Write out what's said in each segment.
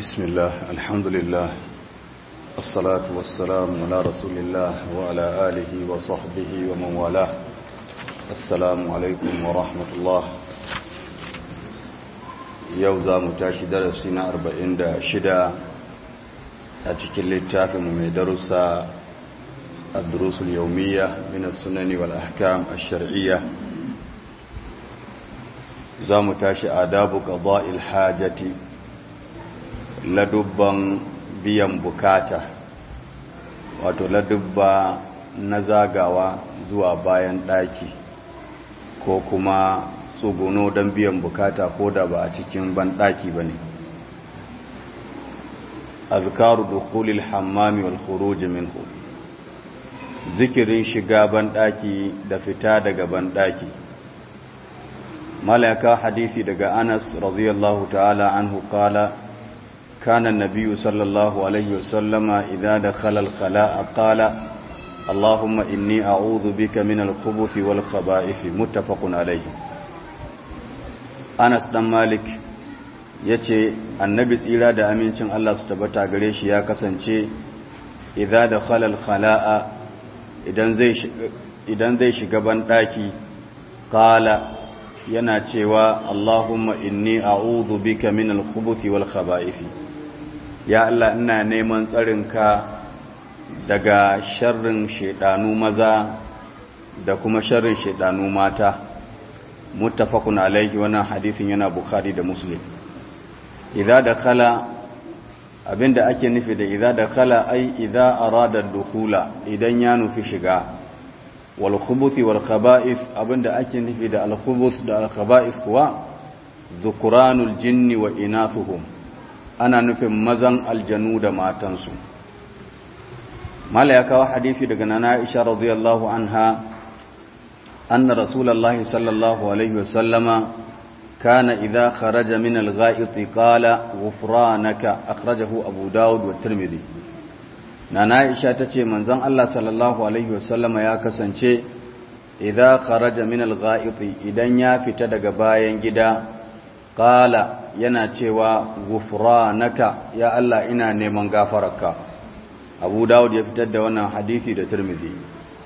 بسم الله الحمد لله الصلاة والسلام على رسول الله وعلى آله وصحبه ومن والاه السلام عليكم ورحمة الله يوزا متاشي درسنا أربعين دا شدا أتكي للتافم من درسا الدروس اليومية من السنن والأحكام الشرعية za mu tashi adabu qada'il hajati ladubban biyan bukata wato ladubba na zagawa zuwa bayan daki ko kuma tsuguno don biyan bukata ko da ba a cikin ban daki bane azkaru dukhulil hammami wal khuruj minhu zikirin shiga ban daki da fita daga ban daki ملك حديثي دقى أنس رضي الله تعالى عنه قال كان النبي صلى الله عليه وسلم إذا دخل الخلاء قال اللهم إني أعوذ بك من الخبث والخبائث متفق عليه أنس دم مالك yace annabi tsira da amincin Allah su tabbata gare shi ya kasance idza dakhala al-khala'a idan zai idan zai shiga ban daki qala yana cewa Allahumma inni a'udhu bika min al-khubuthi wal khaba'isi ya Allah ina neman tsarinka daga sharrin shedanu maza da kuma sharrin shedanu mata muttafaqun alayhi wannan hadisin yana bukhari da muslim idza dakhala abinda ake nufi da idza dakhala ai idza arada dukhula idan ya nufi shiga والخبث والخبائث abinda ake nufi da al-khubuth da al-khaba'ith kuwa zukuranul jinni wa inathuhum ana nufin mazan aljanu da matansu mala ya kawo hadisi daga nana Aisha radiyallahu anha anna rasulullahi sallallahu alaihi wasallama kana idha kharaja min al-gha'iti qala ghufranaka akhrajahu abu daud wa tirmidhi Nana Aisha ta ce manzon Allah sallallahu alaihi wasallama ya kasance idza kharaja min al-gha'iti idan ya fita daga bayan gida qala yana cewa ghufranaka ya Allah ina neman gafararka Abu Dawud ya fitar da wannan hadisi da Tirmidhi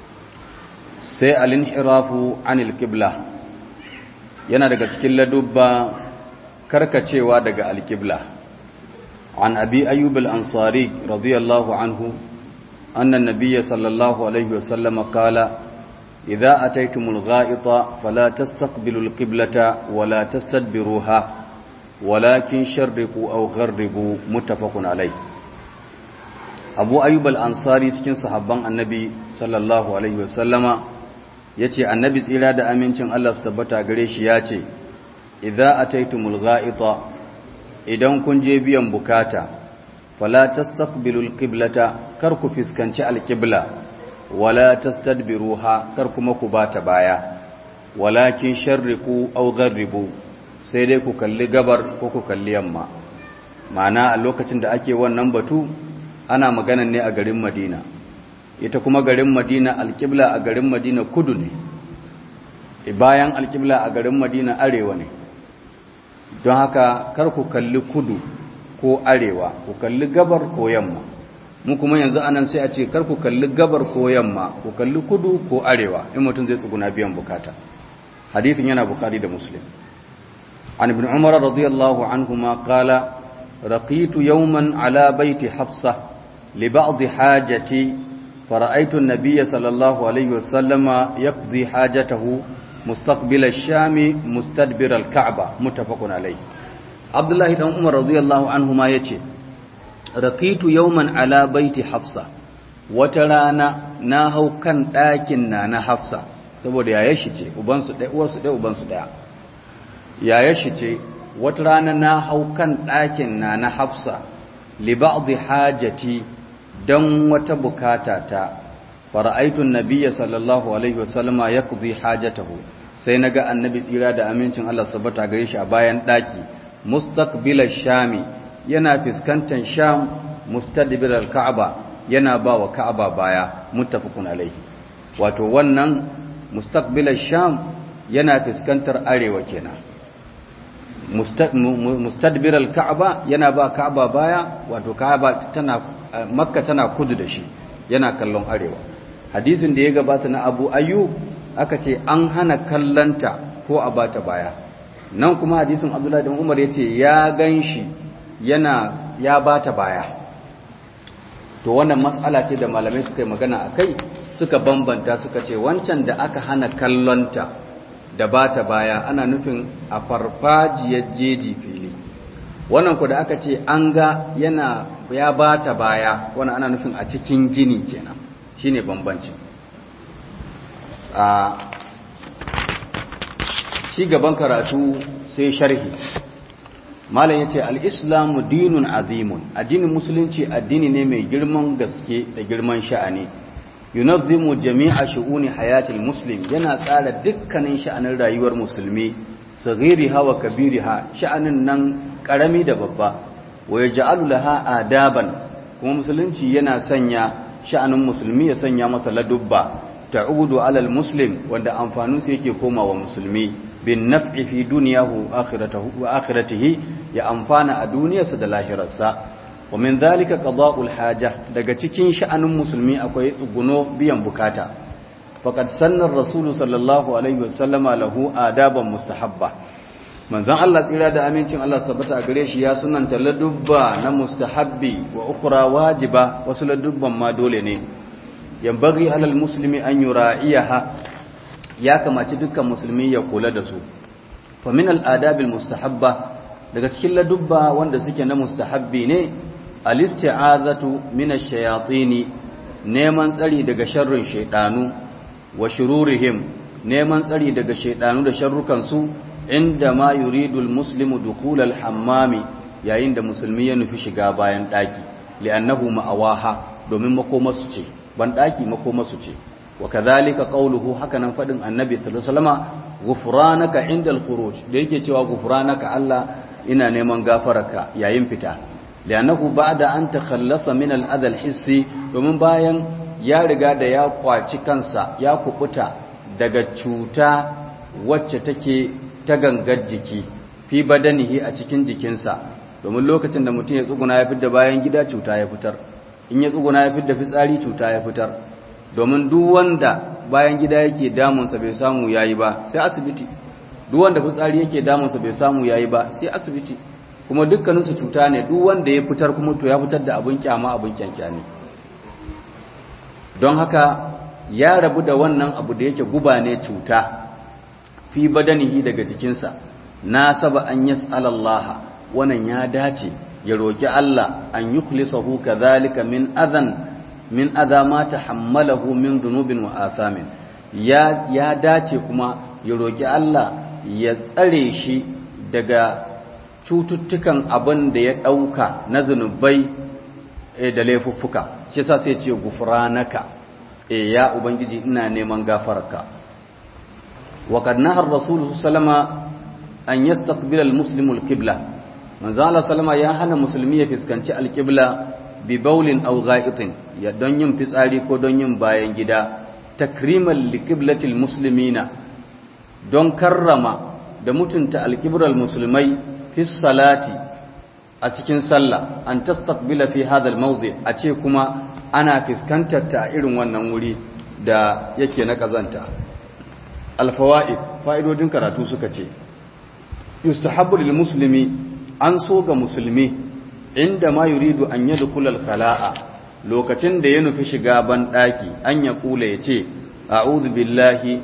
sai al-inhirafu anil qibla yana daga cikin ladubba karkacewa daga al-qibla عن أبي أيوب الأنصاري رضي الله عنه أن النبي صلى الله عليه وسلم قال إذا أتيتم الغائط فلا تستقبلوا القبلة ولا تستدبروها ولكن شرقوا أو غربوا متفق عليه أبو أيوب الأنصاري تكين صحابان النبي صلى الله عليه وسلم yace annabi tsira da amincin Allah su tabbata gare shi yace idza ataytumul gha'ita idan kun je biyan bukata fala tastaqbilul qiblata kar ku fiskanci alqibla wala tastadbiruha kar kuma ku bata baya walakin sharriqu aw gharribu sai dai ku kalli gabar ko ku kalli yamma ma'ana a lokacin da ake wannan batu ana magana ne a garin Madina ita kuma garin Madina alqibla a garin Madina kudu ne bayan alqibla a garin Madina arewa ne don haka kar ku kalli kudu ko arewa ku kalli gabar ko yamma mu kuma yanzu anan sai a ce kar ku kalli gabar ko yamma ku kalli kudu ko arewa in mutum zai tsuguna biyan bukata hadisin yana bukhari da muslim an ibn umar radiyallahu anhuma qala raqitu yawman ala baiti hafsa li ba'd hajati فرأيت النبي صلى الله عليه وسلم يقضي حاجته مستقبل الشام مستدبر الكعبة متفق عليه عبد الله بن عمر رضي الله عنهما yace raqitu yawman ala baiti hafsa wata rana na hau kan ɗakin na na hafsa saboda yaya shi ce uban su ɗaya uwar su ɗaya uban su ɗaya yaya shi ce wata rana na hau kan ɗakin na na hafsa li ba'd hajati dan wata bukata ta fara'aitu an-nabiyya sallallahu alaihi wasallama yaqdi hajatahu sai na ga annabi tsira da amincin Allah sabata gare shi a bayan ɗaki mustaqbilar shami yana fiskantar sham mustadbirar ka'aba yana ba wa ka'aba baya muttafaqun alaihi wato wannan mustaqbilar sham yana fiskantar arewa kenan mustadbiral ka'aba yana ba ka'aba baya wato ka'aba tana makka tana kudu da shi yana kallon arewa hadisin da ya gabata na abu ayyub aka ce an hana kallanta ko a bata baya nan kuma hadisin abdullahi da umar ya ce ya gan shi yana ya bata baya to wannan matsala ce da malamai suka yi magana a kai suka bambanta suka ce wancan da aka hana kallonta da bata baya ana nufin a farfajiyar jeji fili wannan ku da aka ce an ga yana ya bata baya wannan ana nufin a cikin gini kenan shine bambanci a shi gaban karatu sai sharhi malam yace al-islamu dinun azimun addinin musulunci addini ne mai girman gaske da girman sha'ani yunazzimu jami'a shu'uni hayatil muslim yana tsara dukkanin sha'anin rayuwar musulmi saghiriha wa kabiriha sha'anin nan karami da babba wa yaj'alu laha adaban kuma musulunci yana sanya sha'anin musulmi ya sanya masa ladubba ta'udu alal muslim wanda amfanin sa yake komawa musulmi bin naf'i fi dunyahu akhiratahu wa akhiratihi ya amfana a duniyarsa da lahirarsa wa min dhalika qada'ul haja daga cikin sha'anin musulmi akwai tsuguno biyan bukata faqad sanna ar-rasul sallallahu alaihi wasallama lahu adaban mustahabba manzon Allah tsira da amincin Allah sabbata a gare shi ya sunanta ladubba na mustahabbi wa ukhra wajiba wasu ladubban ma dole ne yambaghi alal muslimi an yura'iyaha ya kamaci dukkan musulmi ya kula da su fa min al-adabil mustahabba daga cikin ladubba wanda suke na mustahabbi ne al-isti'azatu min ash-shayatin neman tsari daga sharrin shaydanu wa shururihim neman tsari daga shaydanu da sharrukan su inda ma yuridu al-muslimu dukhul al-hammami yayin da musulmi ya nufi shiga bayan daki li'annahu ma'awaha domin makomarsu ce ban daki makomarsu ce wa kadhalika qawluhu hakanan fadin annabi sallallahu alaihi wasallama ghufranaka indal khuruj da yake cewa ghufranaka Allah ina neman gafararka yayin fita li'annahu ba'da an takhallasa min al-adha al-hissi domin bayan ya riga da ya kwaci kansa ya kubuta daga cuta wacce take ta gangar jiki fi badanihi a cikin jikinsa domin lokacin da mutum ya tsuguna ya fitar bayan gida cuta ya fitar in ya tsuguna ya fitar fitsari cuta ya fitar domin duk wanda bayan gida yake damunsa bai samu yayi ba sai asibiti duk wanda fitsari yake damunsa bai samu yayi ba sai asibiti kuma dukkaninsu cuta ne duk wanda ya fitar kuma to ya fitar da abin kyama abin kyankyani don haka ya rabu da wannan abu da yake guba ne cuta fi badanihi daga jikinsa na saba an yas'alallaha wannan ya dace ya roki Allah an yukhlisahu kadhalika min adhan min adha ma tahammalahu min dhunubin wa athamin ya ya dace kuma ya roki Allah ya tsare shi daga cututtukan abin da ya dauka na zunubai da laifuffuka shi yasa sai ya ce gufranaka eh ya ubangiji ina neman gafararka wa qad nahar rasul sallama an yastaqbila al-muslimu al-qibla manzo Allah sallama ya hana musulmi ya fiskanci al-qibla bi bawlin aw gha'itin ya don yin fitsari ko don yin bayan gida takriman li qiblatil muslimina don karrama da mutunta al-qibral musulmai fi salati a cikin sallah an tastaqbila fi hadha al-mawdi a ce kuma ana fiskantar ta irin wannan wuri da yake na kazanta al-fawaid fa'idodin karatu suka ce yustahabbu lil muslimi an so ga musulmi inda ma yuridu an yadkhula al khala'a lokacin da ya nufi shiga ban daki an ya kula yace a'udhu billahi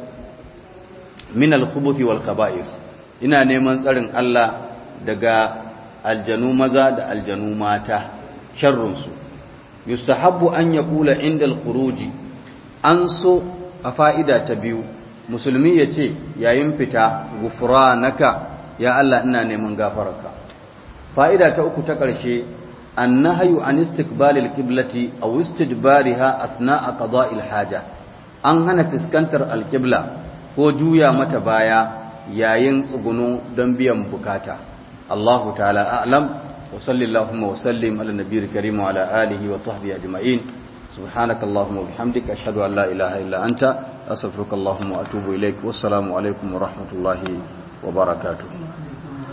min al khubuthi wal khaba'ith ina neman tsarin Allah daga aljanu maza da aljanu mata sharrun su yustahabbu an yaqula inda al khuruji an so a fa'ida ta biyu musulmi yace yayin fita gufranaka ya Allah ina neman gafararka fa'ida ta uku ta ƙarshe annahyu an istiqbalil qiblati aw istidbariha asna'a qada'il haja an hana fiskantar alqibla ko juya mata baya yayin tsuguno don biyan bukata Allahu ta'ala a'lam wa sallallahu wa sallim ala nabiyil karim wa ala alihi wa sahbihi ajma'in subhanakallahumma wa bihamdika ashhadu an la ilaha illa anta astaghfiruka wa atubu ilaik wassalamu alaikum wa rahmatullahi wa barakatuh